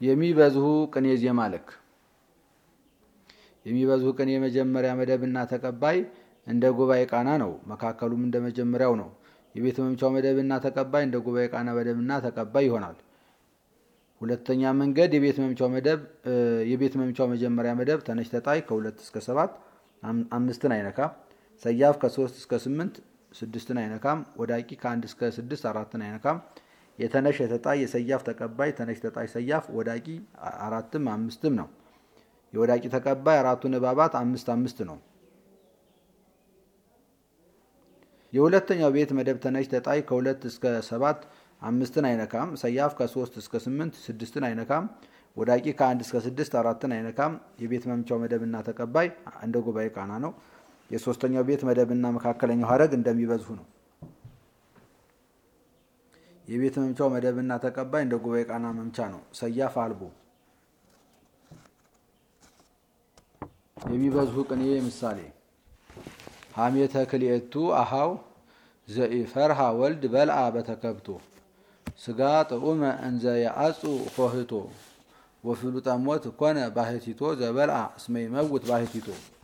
የሚበዝሁ ቅኔ ዜማ ልክ የሚበዝሁ ቅኔ የመጀመሪያ መደብና ተቀባይ እንደ ጉባኤ ቃና ነው። መካከሉም እንደ መጀመሪያው ነው። የቤት መምቻው መደብና ተቀባይ እንደ ጉባኤ ቃና መደብና ተቀባይ ይሆናል። ሁለተኛ መንገድ የቤት መምቻው መደብ የቤት መምቻው መጀመሪያ መደብ ተነሽ ተጣይ ከሁለት እስከ ሰባት አምስትን አይነካም። ሰያፍ ከሶስት እስከ ስምንት ስድስትን አይነካም። ወዳቂ ከአንድ እስከ ስድስት አራትን አይነካም። የተነሽ የተጣይ የሰያፍ ተቀባይ ተነሽ ተጣይ ሰያፍ ወዳቂ አራትም አምስትም ነው። የወዳቂ ተቀባይ አራቱ ንባባት አምስት አምስት ነው። የሁለተኛው ቤት መደብ ተነሽ ተጣይ ከሁለት እስከ ሰባት አምስትን አይነካም። ሰያፍ ከሶስት እስከ ስምንት ስድስትን አይነካም። ወዳቂ ከአንድ እስከ ስድስት አራትን አይነካም። የቤት መምቻው መደብና ተቀባይ እንደ ጉባኤ ቃና ነው። የሶስተኛው ቤት መደብና መካከለኛው ሀረግ እንደሚበዝሁ ነው። የቤት መምቻው መደብና ተቀባይ እንደ ጉባኤ ቃና መምቻ ነው። ሰያፍ አልቦ የሚበዝሁ ቅኔ ምሳሌ ሀሜተ ክልኤቱ አሃው ዘኢፈርሃ ወልድ በልአ በተከብቶ ስጋ ጥዑመ እንዘ የአጹ ሆህቶ ወፍሉጠ ሞት ኮነ ባህቲቶ ዘበልአ እስመ ይመውት ባህቲቶ